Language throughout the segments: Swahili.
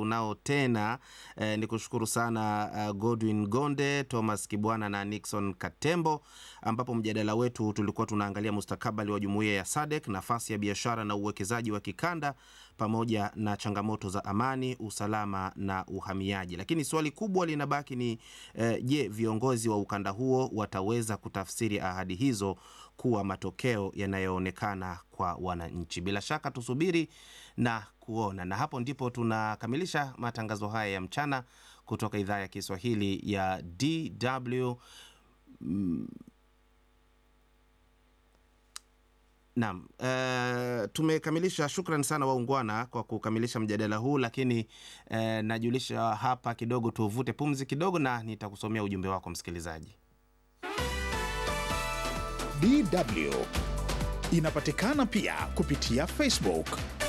tunao tena eh, ni kushukuru sana uh, Godwin Gonde, Thomas Kibwana na Nixon Katembo, ambapo mjadala wetu tulikuwa tunaangalia mustakabali wa jumuiya ya SADC, nafasi ya biashara na uwekezaji wa kikanda pamoja na changamoto za amani, usalama na uhamiaji. Lakini swali kubwa linabaki ni eh, je, viongozi wa ukanda huo wataweza kutafsiri ahadi hizo kuwa matokeo yanayoonekana kwa wananchi? Bila shaka tusubiri na kuona, na hapo ndipo tunakamilisha matangazo haya ya mchana kutoka idhaa ya Kiswahili ya DW. Mm, Naam, uh, tumekamilisha. Shukran sana waungwana kwa kukamilisha mjadala huu, lakini uh, najulisha hapa kidogo, tuvute pumzi kidogo, na nitakusomea ujumbe wako msikilizaji. DW inapatikana pia kupitia Facebook.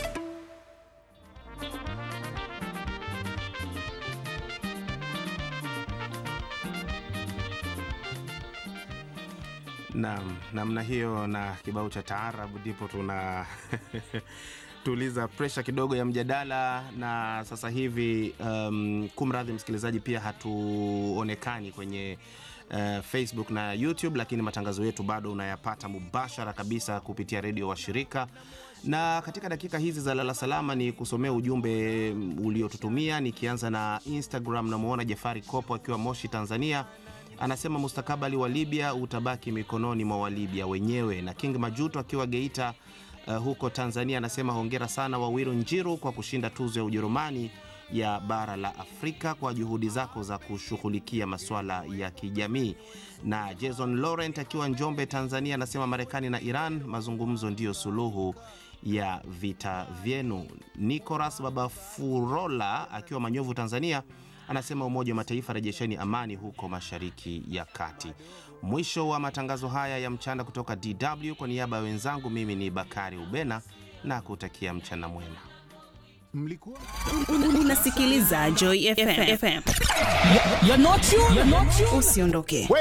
Naam, namna hiyo na kibao cha taarabu ndipo tuna tuliza presha kidogo ya mjadala, na sasa hivi um, kumradhi msikilizaji, pia hatuonekani kwenye uh, Facebook na YouTube, lakini matangazo yetu bado unayapata mubashara kabisa kupitia redio wa shirika na katika dakika hizi za lala salama ni kusomea ujumbe uliotutumia, nikianza na Instagram. Namwona Jafari Kopo akiwa Moshi, Tanzania anasema mustakabali wa Libya utabaki mikononi mwa Walibya wenyewe. Na King Majuto akiwa Geita uh, huko Tanzania anasema hongera sana Wawiru Njiru kwa kushinda tuzo ya Ujerumani ya bara la Afrika kwa juhudi zako za kushughulikia masuala ya kijamii. Na Jason Laurent akiwa Njombe Tanzania anasema Marekani na Iran mazungumzo ndiyo suluhu ya vita vyenu. Nicolas Babafurola akiwa Manyovu Tanzania anasema Umoja wa Mataifa rejesheni amani huko Mashariki ya Kati. Mwisho wa matangazo haya ya mchana kutoka DW, kwa niaba ya wenzangu, mimi ni Bakari Ubena na kutakia mchana mwema. Mlikuwa Unasikiliza Joy FM. You're not you. You're not you. Usiondoke.